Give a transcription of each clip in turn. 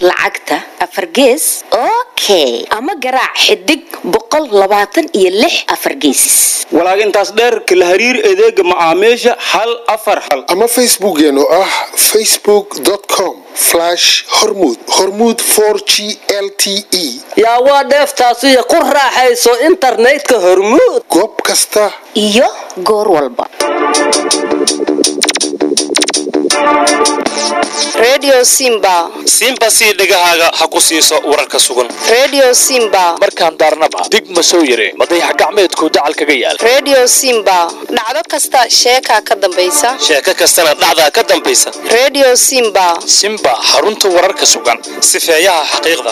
lacagta afar gees okay ama garaac xidig boqol labaatan iyo lix afar gees walaag intaas dheer kala hariir adeega macaamiisha hal afar hal ama facebookeen oo ah facebookcom hormud hormud g l t e yaa waa dheeftaasiyo ku raaxayso internetka hormuud goob kasta iyo goor walba redio simba simba sii dhegahaaga ha ku siiso wararka sugan redio simba markaan daarnaba dig ma soo yare madayax gacmeedku dacal kaga yaal redio simba dhacdo kasta sheekaa ka dambaysa sheeko kastana dhacdaa ka dambaysa redio simba simba xarunta wararka sugan sifeeyaha xaqiiqda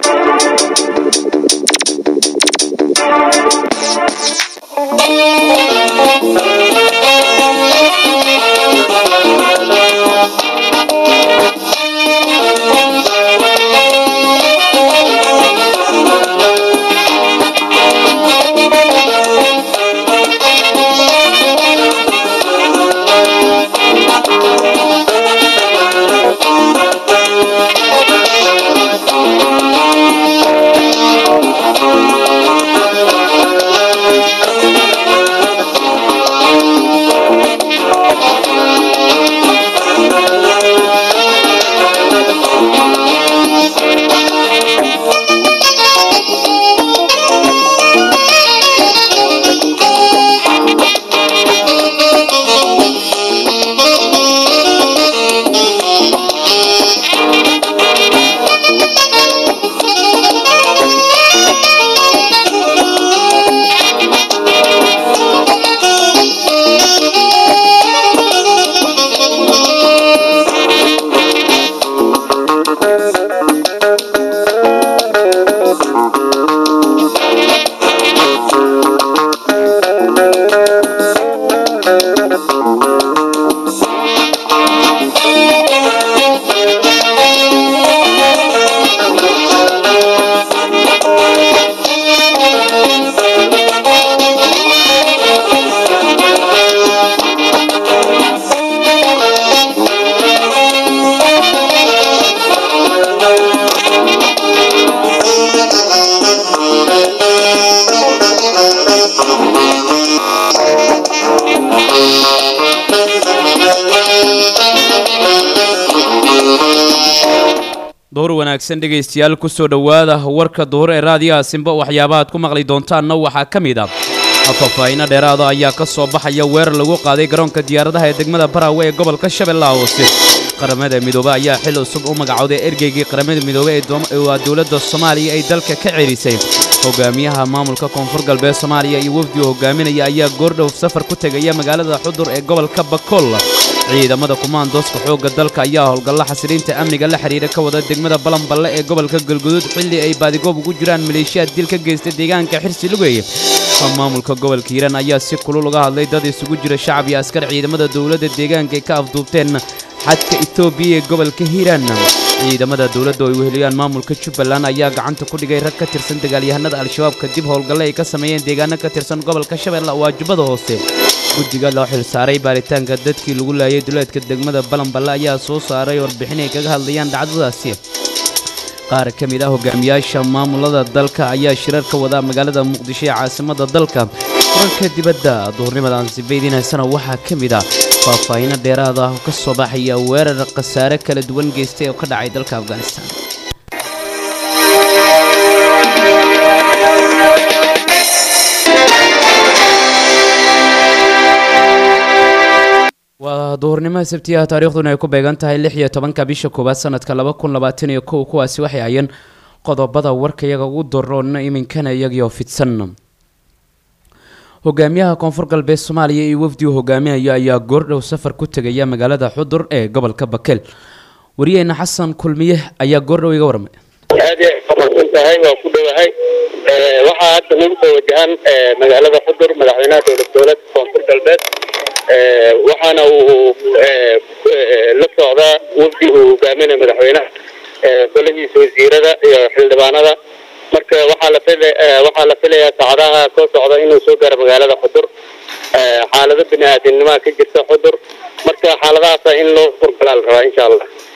door wanaagsan dhegaystayaal kusoo dhowaada warka duhur ee raadiyaha simba waxyaabaha aad ku maqli doontaanna waxaa ka mid ah faahfaahiino dheeraada ayaa ka soo baxaya weerar lagu qaaday garoonka diyaaradaha ee degmada baraawe ee gobolka shabeellaha hoose qaramada midoobe ayaa xil cusub u magacowday ergeygii qaramada midoobe ee waa dowladda soomaaliya ay dalka ka cerisay hogaamiyaha maamulka koonfur galbeed soomaaliya iyo wafdigu hogaaminaya ayaa goordhow safar ku tegaya magaalada xudur ee gobolka bakool ciidamada kumaandooska xoogga dalka ayaa howlgalla xasiliinta amniga la xidhiira ka wada degmada balanballe ee gobolka galguduud xilli ay baadigoob ugu jiraan maleeshiyaad dil ka geysta deegaanka xirsi lugeeye maamulka gobolka hiiraan ayaa si kulul uga hadlay dad isugu jira shacab iyo askar ciidamada dowladda deegaanka ay ka afduubteen xadka etoobiya ee gobolka hiiraan ciidamada dowladda oo ay weheliyaan maamulka jubbaland ayaa gacanta ku dhigay rag ka tirsan dagaalyahanada al-shabaab kadib howlgalle ay ka sameeyeen deegaano ka tirsan gobolka shabeelle waa jubbada hoose guddiga loo xilsaaray baaritaanka dadkii lagu laayay duleedka degmada balanballe ayaa soo saaray warbixin ay kaga hadlayaan dhacdadaasi qaar ka mid ah hogaamiyaasha maamulada dalka ayaa shirar ka wadaa magaalada muqdisho ee caasimadda dalka kuranka dibadda duhurnimadan sibaydiinaysana waxaa ka mid ah faahfaahiino dheeraad ah oo ka soo baxaya weerar khasaare kala duwan geystay oo ka dhacay dalka afghanistan waa duhurnimada sabtiyaha taariikhduna ay ku beegan tahay lix iyo tobanka bisha koowaad sanadka laba kun labaatan iyo kow kuwaasi waxay hayeen qodobada warka iyaga ugu daroona iminkana iyagiioo fidsan hogaamiyaha koonfur galbeed soomaaliya iyo wafdigu hogaaminayo ayaa goordhow safar ku tegaya magaalada xudur ee gobolka bakeel wariyeena xasan kulmiye ayaa goordhow iga warmay aad ay faahfaahsan tahay waa ku dhowahay waxaa hadda nagu soo wajahan magaalada xudur madaxweynaha dowlad dowlad koonfur galbeed waxaana uu la socdaa wafdi uu hogaaminaya madaxweynaha golahiisa wasiirada iyo xildhibaanada marka waxaa la fil waxaa la filayaa saacadaha soo socda inuu soo gaaro magaalada xudur xaalado bini aadamnimaa ka jirta xudur marka xaaladahaasa in loo furgalaa la rabaa insha allah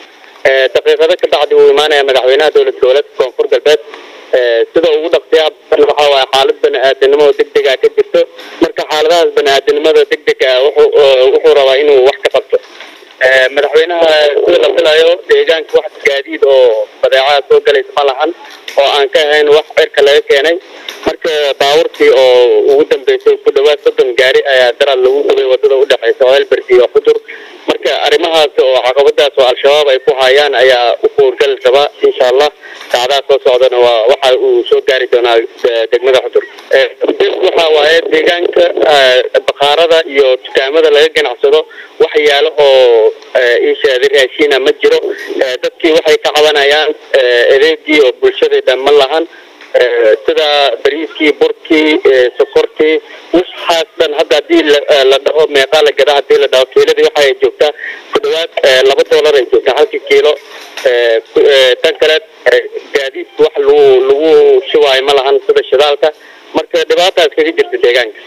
Eh, daqiiqado ka bacdi wuu imaanaya madaxweynaha dowlad goboleedka koonfur galbeed Eh, sida ugu dhaqsiyaa badan waxaa waaye xaalad bani-aadinimo oo degdeg ah ka jirto marka xaaladahaas bani-aadinimada degdega ah wuxuu eh, wuxuu rabaa inuu wax ka qabto Eh, madaxweynaha sida la filayo deegaanka wax gaadiid oo badeecaha soo galaysa ma lahan oo aan ka ahayn wax cirka laga keenay marka baabuurkii oo ugu dambeysay ku dhawaad soddon gaari ayaa daraad lagu gubay wadada u dhexeysa oelberg iyo xudur marka arrimahaas oo caqabadaas oo al-shabaab ay ku hayaan ayaa u howlgali rabaa insha allah saacadaha soo socdana waa waxa uu soo gaari doonaa de- degmada xudur Eh, waxa waaye deegaanka eh, bakhaarada iyo dukaamada laga ganacsado wax yaalo oo eh, ii sheeday raashiina ma jiro Eh, dadkii waxay ka cabanayaan eh, adeegii oo bulshada dhan ma lahan Eh, sida bariiskii burkii eh, sokortii waxaas dhan hadda haddii la- eh, la dhaho meeqaa la gadaa haddii la dhaho kiiladii waxa ay joogtaa ku dhawaad eh, laba doolar ay joogtaa halkii kiilo Eh, ku- eh, tan kale eh, gaadiidka wax lagu lagu shubaayo ma lahan sida shidaalka marka dhibaataas kaga jirta deegaanka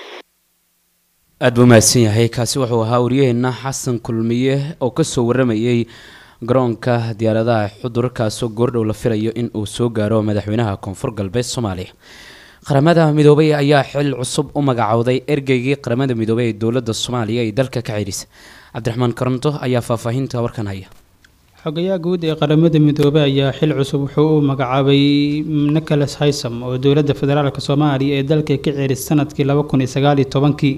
aad buu mahadsan yahay kaasi wuxuu ahaa waryaheena xasan kulmiye oo kasoo waramayey garoonka diyaaradaha xudur kaasoo goordhow la filayo in uu soo gaaro madaxweynaha koonfur galbeed soomaaliya qaramada midoobay ayaa xil cusub u magacowday ergeygii qaramada midoobey ee dowladda soomaaliya ee dalka ka cidhisa cabdiraxmaan karanto ayaa faahfaahinta warkan haya xogayaha guud ee qaramada midoobey ayaa xil cusub wuxuu u magacaabay nicholas haysam oo dowladda federaalk soomaaliya ee dalka ka ceeris sanadkii laba kun iyo sagaal iyo tobankii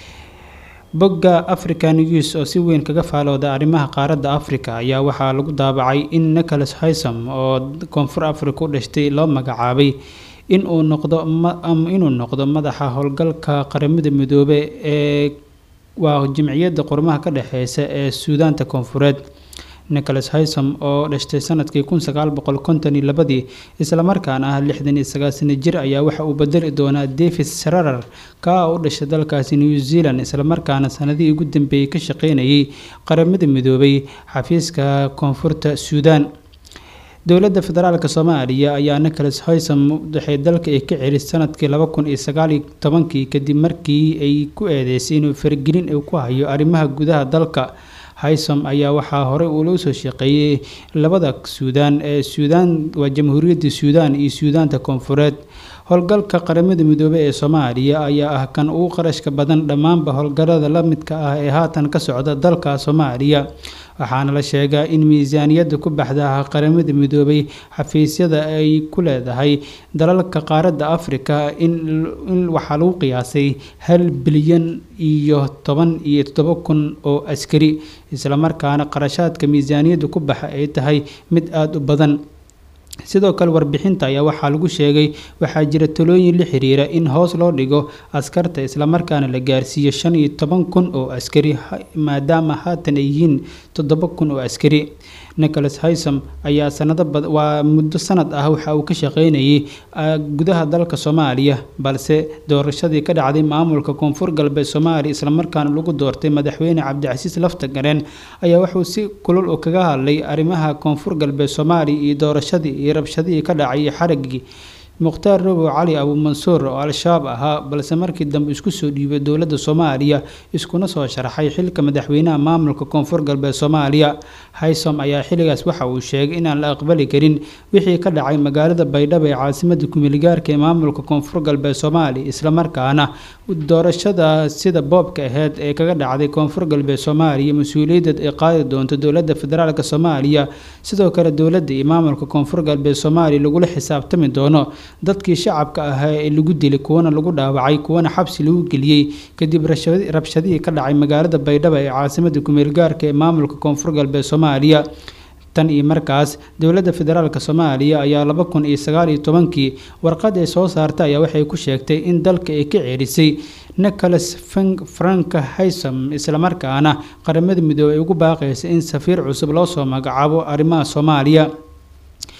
bogga african news oo si weyn kaga faalooda arrimaha qaaradda africa ayaa waxaa lagu daabacay in nicholas haysam oo koonfur africa u dhashtay loo magacaabay inuu noqdo ma- am- inuu noqdo madaxa howlgalka qaramada midoobe ee waa jimciyadda qormaha ka dhexeysa ee suudaanta koonfureed nicholas haysom oo dhashtay sanadkii kun sagaal boqol konton iyo labadii islamarkaana ah lixdan iyo sagaal sano jir ayaa waxa uu bedeli doonaa david sararar kaa u dhashay dalkaasi new zealand islamarkaana sanadihii ugu dambeeyey ka shaqeynayay qaramada midoobay xafiiska koonfurta suudaan dowladda federaalk soomaaliya ayaa nicholas haysom waxay dalka ay ka celisay sanadkii laba kun iyo sagaal iyo tobankii kadib markii ay ku eedeysay inuu faragelin uu ku hayo arrimaha gudaha dalka haysom ayaa waxaa horey uu loo soo shaqeeyey labada suudaan ee suudaan waa jamhuuriyadda suudaan iyo suudaanta koonfureed howlgalka qaramada midoobey ee soomaaliya ayaa ah kan ugu qarashka badan dhammaanba howlgallada la midka ah ee haatan ka socda dalka soomaaliya waxaana la sheegaa in miisaaniyadda ku baxda qaramada midoobay xafiisyada ay ku leedahay dalalka qaaradda afrika in in waxaa lagu qiyaasay hal bilyan iyo toban iyo toddoba kun oo askari islamarkaana qarashaadka miisaaniyadda ku baxa ay tahay mid aada u badan sidoo kale warbixinta ayaa waxaa lagu sheegay waxaa jira talooyin la xiriira in hoos loo dhigo askarta islamarkaana la gaarsiiyo shan iyo toban kun oo askari ha- maadaama haatan ay yihiin toddoba kun oo askari nicholas haysom ayaa sanado bad waa muddo sanad ah waxa uu ka shaqeynayay ah, gudaha dalka soomaaliya balse doorashadii ka dhacday maamulka koonfur galbeed soomaaliya islamarkaana lagu doortay madaxweyne cabdicasiis lafta gareen ayaa wuxuu si kulul u kaga hadlay arrimaha koonfur galbeed soomaaliya iyo doorashadii iyo rabshadihii ka dhacay iyo xarigii mukhtaar robow cali abuumansuur oo al-shabaab ahaa balse markii dambe isku soo dhiibay dowladda soomaaliya iskuna soo sharaxay xilka madaxweynaha maamulka koonfur galbeed soomaaliya haysom ayaa xilligaas waxa uu sheegay inaan la aqbali karin wixii ka dhacay magaalada baydhabo ee caasimada kumiligaarka ee maamulka koonfur galbeed soomaaliya islamarkaana doorashada sida boobka aheyd ee kaga dhacday koonfur galbeed soomaaliya mas-uuliyaddeed ay qaadi doonto dowladda federaalk soomaaliya sidoo kale dowladda iyo maamulka koonfur galbeed soomaaliya lagula xisaabtami doono dadkii shacabka ahaa ee lagu dilay kuwana lagu dhaawacay kuwana xabsi lagu geliyey kadib rashadi- rabshadihii ka dhacay magaalada baydhabo ee caasimada kumeelgaarka ee maamulka koonfur galbeed soomaaliya tan iyo markaas dowladda federaalk soomaaliya ayaa laba kun iyo sagaal iyo tobankii warqad ay soo saartay ayaa waxay ku sheegtay in dalka ay ka ceerisay nicholas Frank- frank haysom islamarkaana qaramada midoobey ay ugu baaqaysa in safiir cusub loo soo magacaabo arrimaha soomaaliya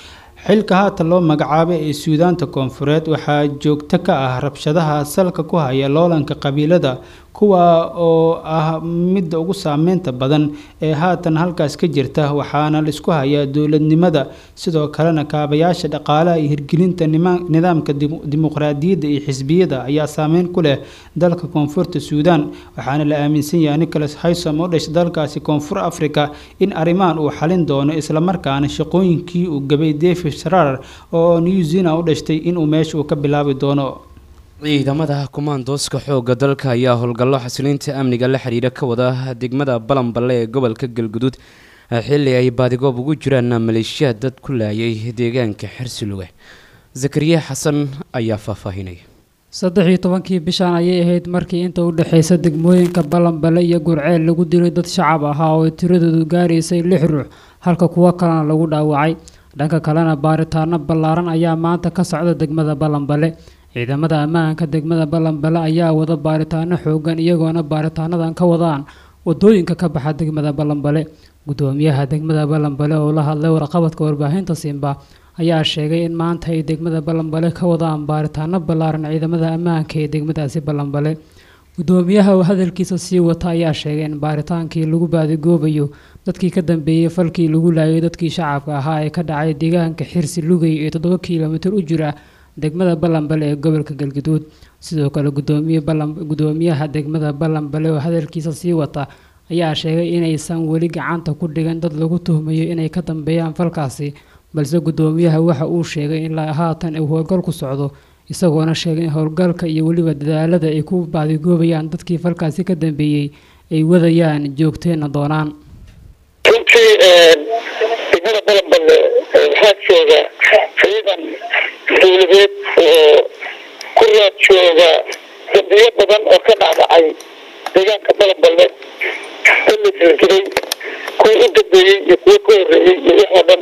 xilka haatan loo magacaabay ee suudaanta koonfureed waxaa joogto ka ah rabshadaha salka ku haya loolanka qabiilada kuwa oo ah midda ugu saameynta badan ee haatan halkaas ka jirta waxaana laisku hayaa dowladnimada sidoo kalena kaabayaasha dhaqaalaha iyo hirgelinta nidaamka dimuqraadiyadda iyo xisbiyada ayaa saameyn ku leh dalka koonfurta suudaan waxaana la aaminsan yahay nicholas haysom oo dhashay dalkaasi koonfur africa in arrimahan uu xalin doono islamarkaana shaqooyinkii uu gabay david sharar oo new zealand u dhashtay inuu meesha uu ka bilaabi doono ciidamada kumaandooska xoogga dalka ayaa howlgallo xasilinta amniga la xiriira ka wada degmada balanballe ee gobolka galguduud xilli ay baadigoob ugu jiraan maleeshiyaad dad ku laayay deegaanka xersiluge zakariya xasan ayaa faahfaahinaya saddex iyo tobankii bishaan ayay ahayd markii inta u dhexeysa degmooyinka balanbale iyo gurceel lagu dilay dad shacab ahaa oo tiradoodu gaaraysay lix ruux halka kuwo kalena lagu dhaawacay dhanka kalena baaritaano ballaaran ayaa maanta ka socda degmada balanbale ciidamada ammaanka degmada balanbale ayaa wada baaritaano xoogan iyagoona baaritaanadan ka wadaan wadooyinka ka baxa degmada balanbale gudoomiyaha degmada balanbale oo la hadlay warqabadka warbaahinta simba ayaa sheegay in maanta ay degmada balanbale ka wadaan baaritaano ballaaran ciidamada ammaanka ee degmadaasi balanbale gudoomiyaha oo hadalkiisa sii wata ayaa sheegay in baaritaankii lagu baadigoobayo dadkii ka dambeeyey falkii lagu laayay dadkii shacabka ahaa ee ka dhacay deegaanka xirsi lugay ee toddoba kilomitir u jira degmada balanbale ee gobolka galguduud sidoo kale gudoomiyaha degmada balanbale oo hadalkiisa sii wata ayaa sheegay inaysan weli gacanta ku dhigan dad lagu tuhmayo inay ka dambeeyaan falkaasi balse gudoomiyaha waxa uu sheegay in haatan uu howlgal ku socdo isagoona sheegay in howlgalka iyo weliba dadaalada ay ku baadigoobayaan dadkii falkaasi ka dambeeyey ay wadayaan joogteena doonaan runtii degmada balanballe waxaa jooga ciidan dowladeed oo ku raad jooga dambiyo badan oo ka dhacdhacay deegaanka balanballe in la dildiray kuwa u dambeeyey iyo kuwa ka horreeyey iyo wax oo dhan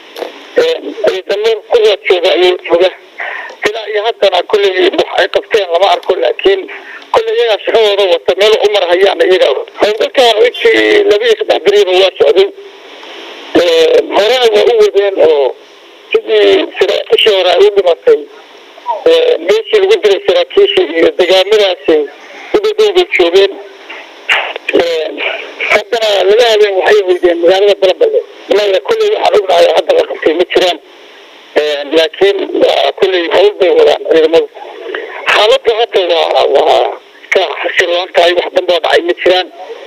ciidamo ku raad jooga ayuu jooga ilaa iyo haddana kolley wax ay qabteen lama arko laakiin kolley iyagaa shaqadooda wata meel u marhayaan iyaga howlgalkan intii laba iyo saddex beriba waa socday horena waa u wadeen oo sidii saraakiishii hore ay u dhimatay meeshii lagu diray saraakiishii iyo degaamadaasi udadowbay joogeen haddana laba habeen waxay weydeen magaalada balanballe inaga kolley waxaan ognahay hadda la qabtay ma jiraan laakiin waa kolley hawl bay wadaan ciidamadu xaaladda hadda waa waa ka xasiloon tahay wax damboo dhacay ma jiraan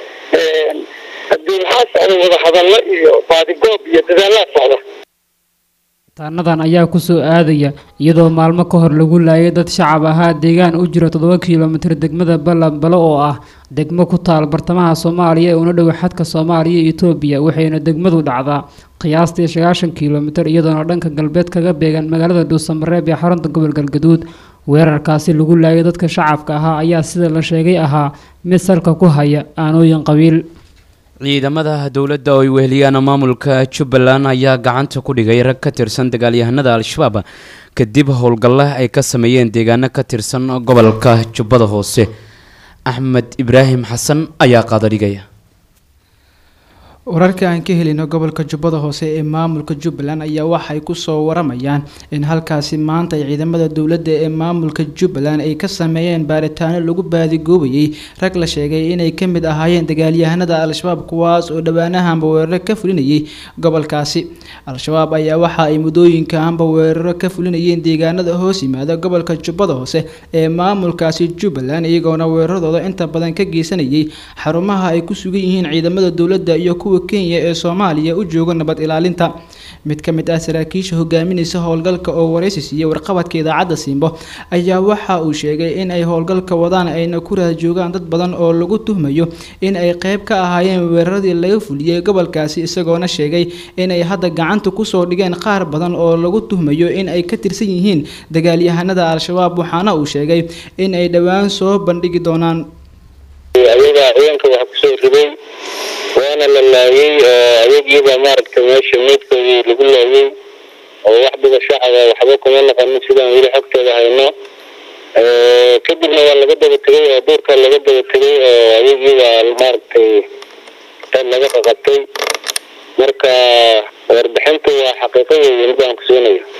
haddii waxaa socda wada hadallo iyo baadigoob iyo dadaalaa socda taanadan ayaa kusoo aadaya iyadoo maalmo ka hor lagu laayay dad shacab ahaa deegaan u jira toddoba kilomitir degmada balanbale oo ah degmo ku taal bartamaha soomaaliya ee una dhow xadka soomaaliya iyo etoobiya waxayna degmadu dhacdaa qiyaastii sagaashan kilomitir iyadoona dhanka galbeed kaga beegan magaalada dhuusamareeb ee xarunta gobol galgaduud weerarkaasi lagu laayay dadka shacabka ahaa ayaa sida la sheegay ahaa mid salka ku haya aanooyin qabiil ciidamada dowladda oo ay weheliyaan maamulka jubbaland ayaa gacanta ku dhigay rag ka tirsan dagaalyahanada al-shabaab kadib howlgalla ay ka sameeyeen deegaano ka tirsan gobolka jubbada hoose axmed ibraahim xasan ayaa qaadadhigaya wararka aan ka helino gobolka jubbada hoose ee maamulka jubbaland ayaa waxay kusoo waramayaan in halkaasi maanta ay ciidamada dowladda ee maamulka jubbaland ay ka sameeyeen baaritaano lagu baadigoobayay rag la sheegay inay ka mid ahaayeen dagaalyahanada al-shabaab kuwaas oo dhowaanahanba weeraro ka fulinayay gobolkaasi al-shabaab ayaa waxa ay muddooyinkaanba weeraro ka fulinayeen deegaanada hoos yimaada gobolka jubbada hoose ee maamulkaasi jubbaland iyagoona weeraradooda inta badan ka geysanayay xarumaha ay ku sugan yihiin ciidamada dowladda iyo kuwa kenya ee soomaaliya u jooga nabad ilaalinta mid ka mid ah saraakiisha hogaaminaysa howlgalka oo waraysi siiyey warqabadka idaacadda siimbo ayaa waxa uu sheegay in ay howlgalka wadaan ayna ku raad joogaan dad badan oo lagu tuhmayo in ay qeyb ka ahaayeen weeraradii laga fuliyey gobolkaasi isagoona sheegay inay hadda gacanta kusoo dhigeen qaar badan oo lagu tuhmayo in ay ka tirsan yihiin dagaalyahanada al-shabaab waxaana uu sheegay in ay dhowaan soo bandhigi doonaan ayaga ciidanka waxa kusoo riday waana la laayay oo ayagiiba maaragtay meesha meydkoodii lagu laayay oo wax dhiba shacaba waxba kuma naqanin sidaan weli xogtooda hayno kadibna waa laga daba tegay oo duurka laga daba tegay oo ayagiiba maaragtay dad laga qaqabtay marka warbixintu waa xaqiiqo weeye mid aan ku siinayo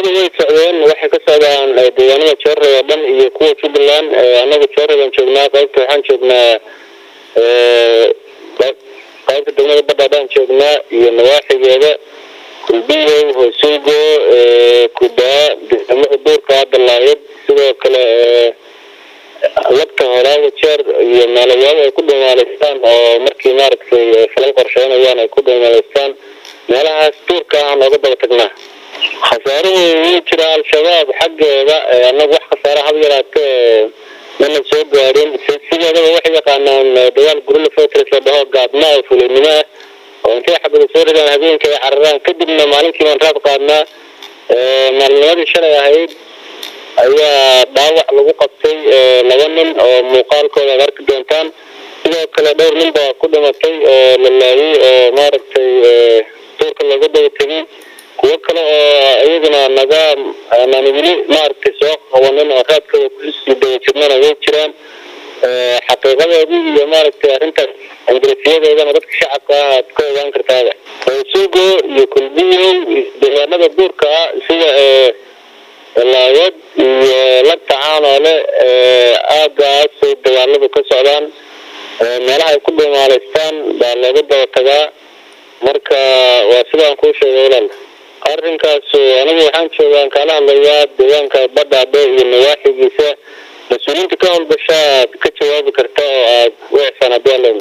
howlgallada way socdeen waxay ka socdaan eh, deegaanada joorre oo dhan iyo kuwa jubbaland eh, annagu joorre baan joognaa qaybta waxaan joognaa eh, qayb- qaybta degmada badha baan joognaa iyo nawaaxigeeda kulbiyow hoosuugo eh, kubaa deegaamada duurka dalaayad sidoo kale eh, lagta horaaga jeer iyo meelayaabo ay ku dhumaalaystaan oo markii maaragtay eh, falal qorsheynayaan ay ku dhumaalaystaan meelahaas duurka ah nooga daba tagnaa khasaaruhu wuu jira al-shabaab xaggeeda eh, annagu wax khasaare hab yaraate eh, mana soo gaarin si- sideedaba waxay yaqaanaan eh, dagaal gurila fortress la dhaho gaadma oo fulinimo ah oo intay xabada soo ridaan habeenka ay cararaan kadibna maalintii baan raad qaadnaa Eh, maalinimadii shalay ahayd ayaa dhaawac lagu qabtay eh, laba nin oo muuqaalkooda aad arki doontaan sidoo kale dhowr nin baa ku dhimatay oo la laayay oo maaragtay eh, duurka looga daba tegay kuwo kale oo iyaguna naga aanaan weli maaragtay soo qabanin oo raadkooda kusii daba jirnana way jiraan Eh, xaqiiqadoodii iyo maaragtay arrintaas ingiriisiyadeedana dadka shacabka ah aad ka ogaan kartaada suugo iyo kulbiyow iyo deegaanada duurka ah sida eh, laayad iyo lagta caanoole eh, aagaasay dagaaladu ka socdaan Eh, meelaha ay ku dhumaalaystaan baa looga daba tagaa marka waa sidaan kuu sheegay walaal arrinkaas anigu waxaan joogaan kaala hadlayaa deegaanka badhaadhe iyo nawaaxigiisa mas-uuliyiinta ka howlgasha aad ka jawaabi karta oo aad u ixsaan haddii alla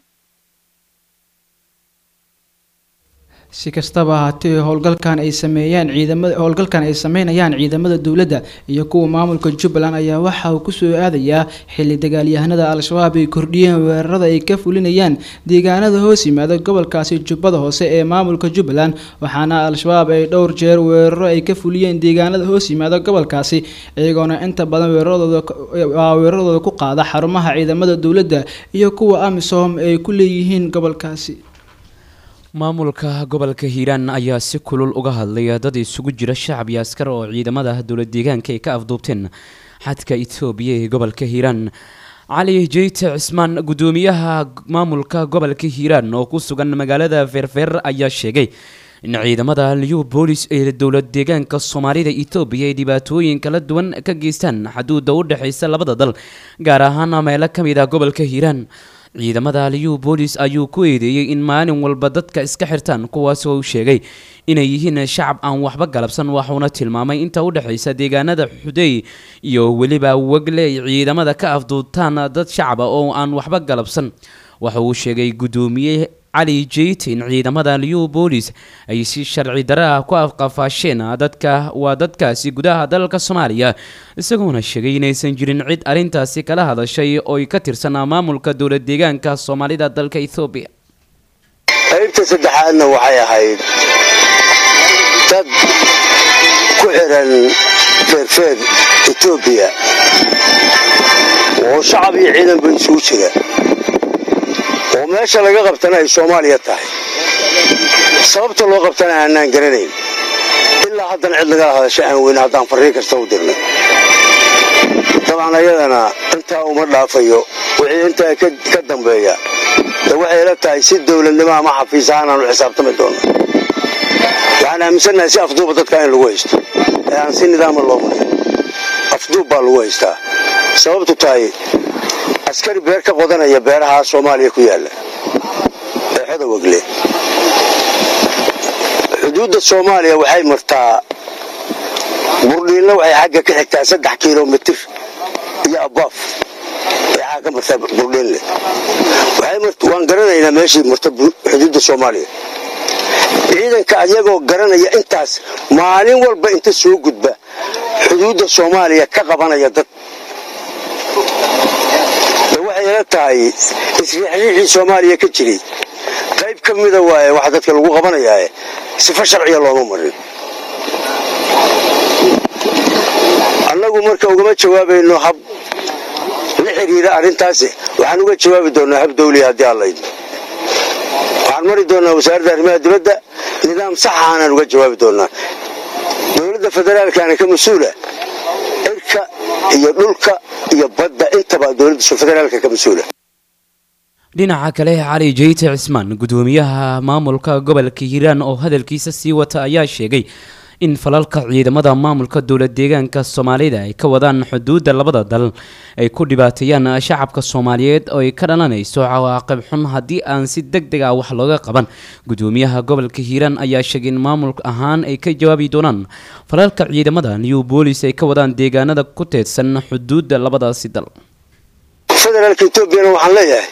si kastaba ahaatee howlgalkan ay sameeyaan ciidamada howlgalkan ay sameynayaan ciidamada dowladda iyo kuwa maamulka jubbaland ayaa waxa uu kusoo aadayaa xilli dagaalyahanada al-shabaab ay kordhiyeen weerarada ay ka fulinayaan deegaanada hoos yimaada gobolkaasi jubbada hoose ee maamulka jubbaland waxaana al-shabaab ay dhowr jeer weeraro ay ka fuliyeen deegaanada hoos yimaada gobolkaasi iyagoona inta badan weeraradooda waa weeraradooda ku qaada xarumaha ciidamada dowladda iyo kuwa amisom ay ku leeyihiin gobolkaasi maamulka gobolka hiiraan ayaa si kulul uga hadlaya dad isugu jira shacab iyo askar oo ciidamada dowlad deegaanka ay ka afduubteen xadka etoobiya ee gobolka hiiraan cali jeyte cismaan gudoomiyaha maamulka gobolka hiiraan oo ku sugan magaalada feerfeer ayaa sheegay in ciidamada liyu boolis ee dowlad deegaanka soomaalida etoobiya ay dhibaatooyin kala duwan ka geystaan xaduuda u dhexeysa labada dal gaar ahaan meelo ka mid ah gobolka hiiraan ciidamada liyu boolis ayuu ku eedeeyey in maalin walba dadka iska xirtaan kuwaas oo uu sheegay inay yihiin shacab aan waxba galabsan waxuuna tilmaamay inta u dhexeysa deegaanada xudey iyo weliba wegle ay ciidamada ka afduubtaan dad shacaba oo aan waxba galabsan waxa uu sheegay gudoomiye cali jeyte in ciidamada liyu boolis ay si sharci dare ah ku afqafaasheen dadka waa dadkaasi gudaha dalka soomaaliya isagoona sheegay inaysan jirin cid arrintaasi kala hadashay oo ay ka tirsan maamulka dowlad deegaanka soomaalida dalka ethoobiya qaybta saddexaadna waxay ahayd dad ku xiran feerfeer etoobiya oo shacab iyo ciidanba isugu jira oo meesha laga qabtana ay soomaaliya tahay sababta loo qabtana aanaan garanayn ilaa haddana cid lagala hadasha aan weyne haddaan farriin kasta u dirnay dabcan ayadana intaa uma dhaafayo wixii intaa ka dambeeya de waxay la tahay si dowladnimo ama xafiis ahaan aanu xisaabtami doono waxaan aaminsannahay si afduuba dadka in lagu haysto ee aan si nidaama loo marin afduub baa lagu haystaa sababtu tahay askari beer ka qodanaya beeraha soomaaliya ku yaalla ee xodowagle xuduudda soomaaliya waxay martaa burdhiinna waxay xagga ka xigtaa saddex kilomitir iyo abaaf ee xagga ka martaa burdhiinle waan garanaynaa meeshii marta xuduudda soomaaliya ciidanka ayagoo garanaya intaas maalin walba inta soo gudba xuduudda soomaaliya ka qabanaya dad waxay ila tahay isriixriixii soomaaliya ka jiray qayb ka mida waaye waxa dadka lagu qabanayaae sifo sharciya looma marin annagu marka ugama jawaabayno hab la xiriira arrintaasi waxaan uga jawaabi doonaa hab dawliya haddii allaydmo waxaan mari doonaa wasaaradda arrimaha dibadda nidaam saxa aanaan uga jawaabi doonaa dowladda federaalkaana ka mas-uula cirka iyo dhulka iyo badda intaba dowladda federaalka ka mas-uula dhinaca kale cali jeyte cismaan gudoomiyaha maamulka gobolka hiiraan oo hadalkiisa sii wata ayaa sheegay in falalka ciidamada maamulka dowla deegaanka soomaalida ay ka wadaan xuduudda labada dal ay ku dhibaateeyaan shacabka soomaaliyeed oo ay ka dhalanayso cawaaqib xun haddii aan si deg deg ah wax looga qaban gudoomiyaha gobolka hiiraan ayaa sheegay in maamul ahaan ay ka jawaabi doonaan falalka ciidamada new boolis ay ka wadaan deegaanada ku teedsan xuduudda labadaasi dal federaalka etoobiyana waxaan leeyahay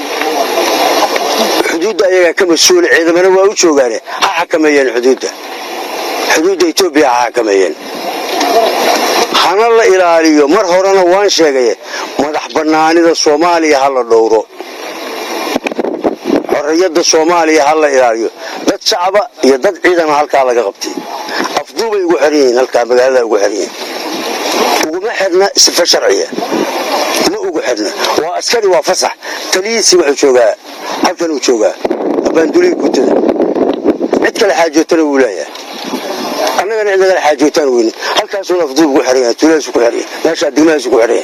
xuduudda ayagaa ka mas-uula ciidamana waa u joogaane ha xakameeyeen xuduudda xuduudda etoobiya ha xakameeyeen hana la ilaaliyo mar horena waan sheegaye madax bannaanida soomaaliya ha la dhowro xorriyadda soomaaliya ha la ilaaliyo dad shacaba iyo dad ciidana halkaa laga qabtay afduubay ugu xiran yihiin halkaa magaalada ugu xiran yihiin uguma xidhna sifa sharciya ma ugu xidhna waa askari waa fasax taliyiisii wuxuu joogaa halkan uu joogaa abaandulihi guutada cid kale xaajootana wuu leeyahay annagana cid nagala xaajootaan weyne halkaasuuna afduub ugu xiran yahay tuuladiisu ku xiran yahay meeshaa degmadaaisu ku xiran yahay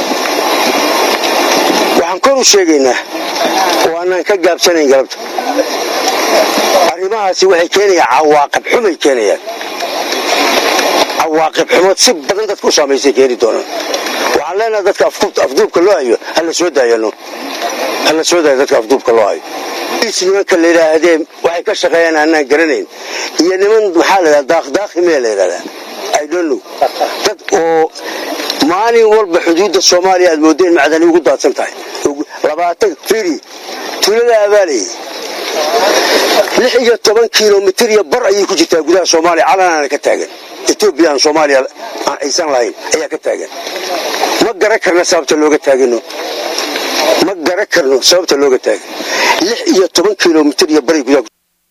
waxaan kor u sheegaynaa oo aanaan ka gaabsanayn galabta arrimahaasi waxay keenayaan cawaaqib xumay keenayaan cawaaqib xumood si badan dadka u saamaysay keeni doonaan waxaan leenahay dadka afduubka loo hayo hala soo daayano hala soo daayo dadka afduubka loo hayo is nimanka la yidhaahdee waxay ka shaqeeyaan aanaan garanayn iyo niman maxaa la yidhahda daaqdaaqimee la yidhahdaa i don't know dad oo maalin walba xuduudda soomaaliya aad moodeen macdani ugu daadsan tahay labaatan firi tuulada abaalayay lix iyo toban kilomitir iyo bar ayay ku jirtaa gudaha soomaaliya calanaana ka taagan etoobiya aan soomaaliya aysan lahayn ayaa ka taagan ma garan karna sababta looga taagano ma garan karno sababta looga taagan lix iyo toban kilomitir iyo baray gudaha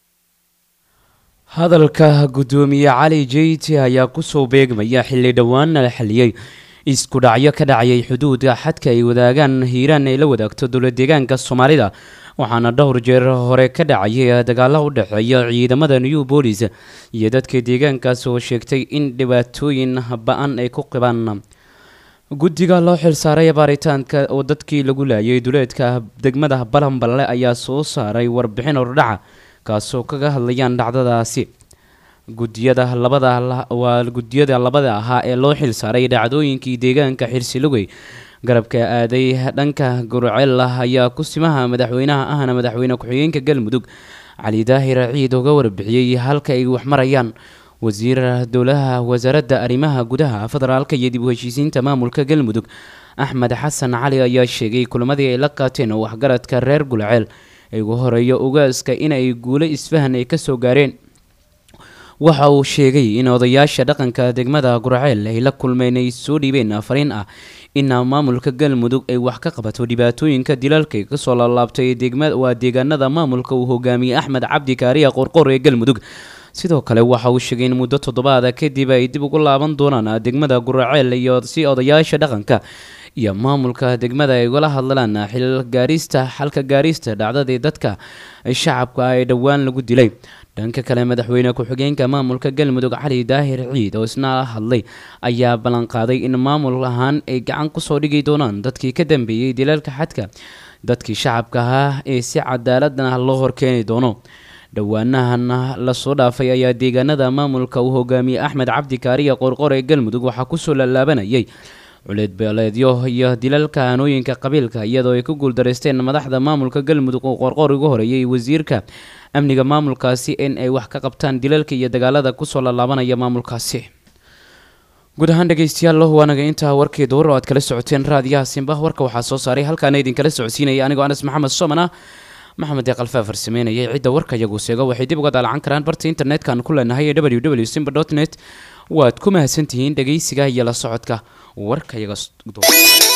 hadalka gudoomiye cali jeyti ayaa kusoo beegmaya xilli dhowaanna la xaliyey isku dhacyo ka dhacayay xuduudda xadka ay wadaagaan hiiraan ay la wadaagto dowla deegaanka soomaalida waxaana dhowr jeer hore ka dhacayay dagaalo u dhexeeya ciidamada new bolis iyo dadka deegaankaas oo sheegtay in dhibaatooyin ba-an ay ku qibaan guddiga loo xilsaaray baaritaanka oo dadkii lagu laayay duleedka degmada balanballe ayaa soo saaray warbixin ordhaca kaasoo kaga hadlayaan dhacdadaasi gudiyada labada waa gudiyada labada ahaa ee loo xilsaaray dhacdooyinkii deegaanka xirsilugey garabka aaday dhanka gurceel ayaa kusimaha madaxweynaha ahna madaxweyne ku-xigeenka galmudug cali daahir ciid uga warbixiyey halka ay waxmarayaan wasiir dowlaha wasaaradda arrimaha gudaha federaalka iyo dib u heshiisiinta maamulka galmudug axmed xasan cali ayaa sheegay kulamadii ay la qaateen oo waxgaradka reer gulceel ay ugu horeeyo ugaaska inay guulo isfahan ay kasoo gaareen waxa uu sheegay in odayaasha dhaqanka degmada gurceel ay la kulmeen ay soo dhiibeen fariin ah in maamulka galmudug ay wax ka qabato dhibaatooyinka dilalka kasoo laalaabtay waa deegaanada maamulka uu hogaamiyey axmed cabdi kaariya qorqor ee galmudug sidoo kale waxa uu sheegay in muddo toddobaada kadib ay dib ugu laaban doonaan degmada gurceel iyo si odayaasha dhaqanka iyo maamulka degmada ay ugala hadlaan xil gaarista xalka gaarista dhacdadii dadka shacabka ee dhowaan lagu dilay dhanka kale madaxweyne ku-xigeenka maamulka galmudug cali daahir ciid oo isna hadlay ayaa ballanqaaday in maamul ahaan ay gacan kusoo dhigi doonaan dadkii ka dambeeyey dilalka xadka dadkii shacabka ahaa ee si cadaaladna loo horkeeni doono dhowaanahan lasoo dhaafay ayaa deegaanada maamulka uu hogaamiyey axmed cabdi kaariya qorqor ee galmudug waxaa kusoo lallaabanayay culeed beeleedyo iyo dilalka hanooyinka qabiilka iyadoo ay ku guuldareysteen madaxda maamulka galmudug oo qorqor ugu horeeyay wasiirka amniga maamulkaasi in ay wax ka qabtaan dilalka iyo dagaalada kusoo lallaabanaya maamulkaasi guud ahaan dhegeystayaal waanaga intaa warkii duur oo aad kala socoteen raadiyaha simba warka waxaa soo saaray halkaana idinkala socodsiinaya anigoo anas maxamed soman ah maxamed deeqal faafar sameynayay cidda warka iyagu seego waxay dib uga daalacan karaan barta internetka-aan ku leenahay ee w w simba dot net waad ku mahadsantihiin dhegeysiga iyo la socodka warka iyaga